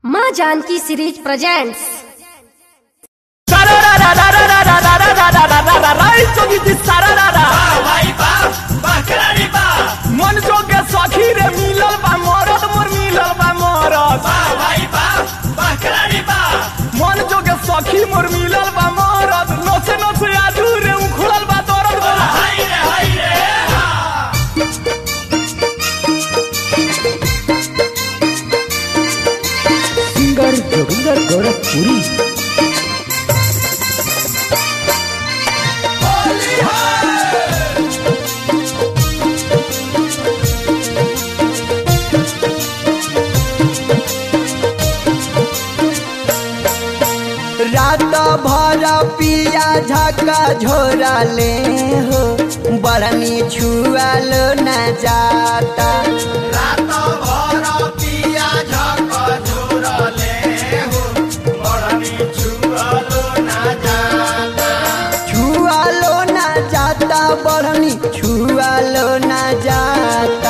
माँ Janaki series presents मन जोगे सखी रे मिलल बा मरद मोर मिलल बा मरद मन जोगे सखी मोर मिलल बा मरद नसे नसे आजू रे उखड़ल बा दरद बोला सिंगर जोगिंदर गोरखपुरी रात भर पिया झका झोरा ले हो बरनी छुआल न जाता छुआलो न जाता बरनी छुआलो न जाता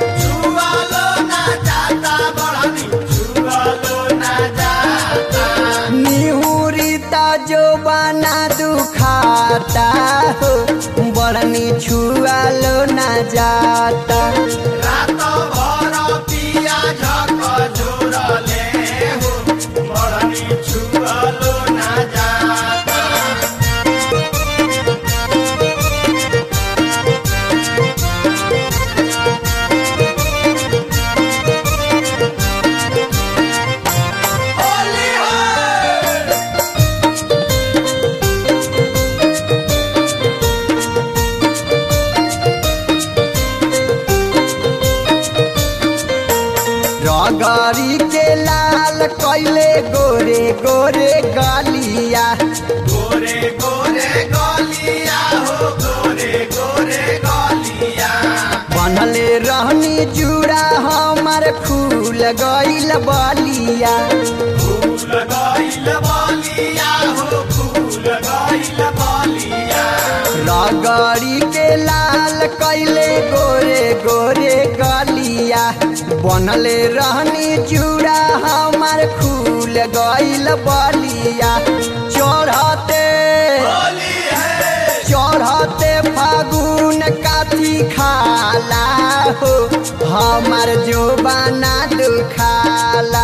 निहुरिता जो बना दुखाता हो बरनी छुआलो न जाता रगरी के लाल कैले गोरे गोरे गलिया बनले रहनी जुड़ा हमार फूल गइल बलिया रगड़ी के लाल कैले गोरे गोरे गलिया बनले रहनी जुड़ा हमार फूल गइल बलिया चढ़ते चढ़ते फागुन काती खाला हो हमार जो बना दुखाला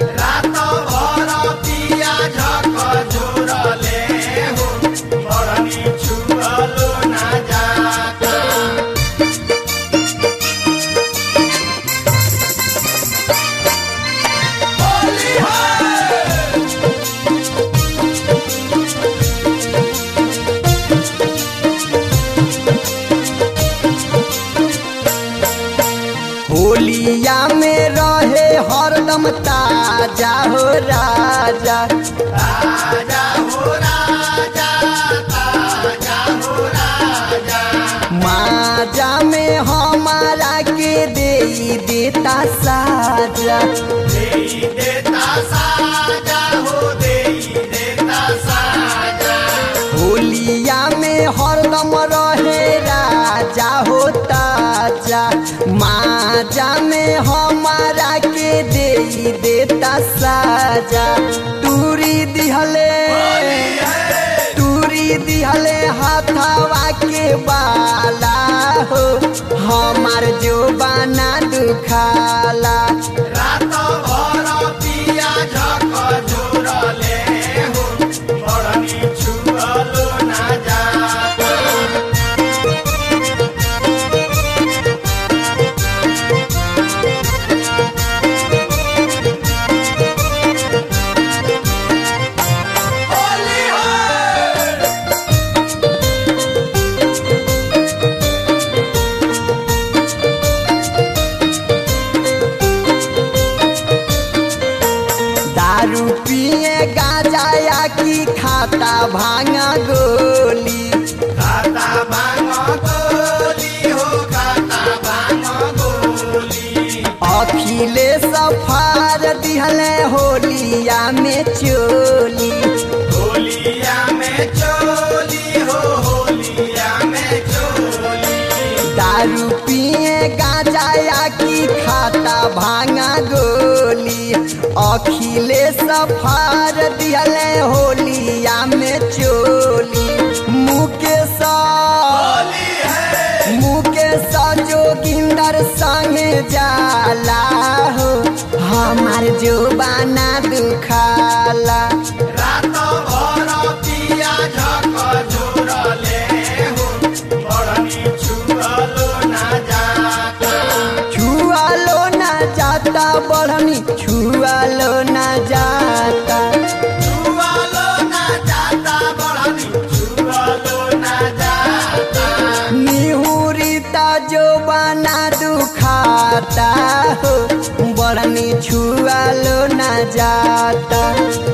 होलिया में रहे हरदम ताजा हो राजा माजा में हमारा के दे देता साजा होलिया में हरदम रहे राजा हो ताजा माजा में हमारा के दे देता साजा टूरी दिहले टूरी दिहले हाथवा के बाला हो हमार जो बना दुखाला दारू पिए गांजा या की खाता भांगा गोली अखिले सफार दिहले होलिया में चोली दारू पिए गांजा या की खाता भांगा गोली अखिलेश फार दिहले होलिया में चोली मुकेश मुकेश जोगिंदर संगे जाला हो हमार जो बाना दुखाला छुआलो ना जाता बढ़नी छुआलो ना जाता निहुरिता जो बना दुखाता हो बढ़नी छुआलो ना जाता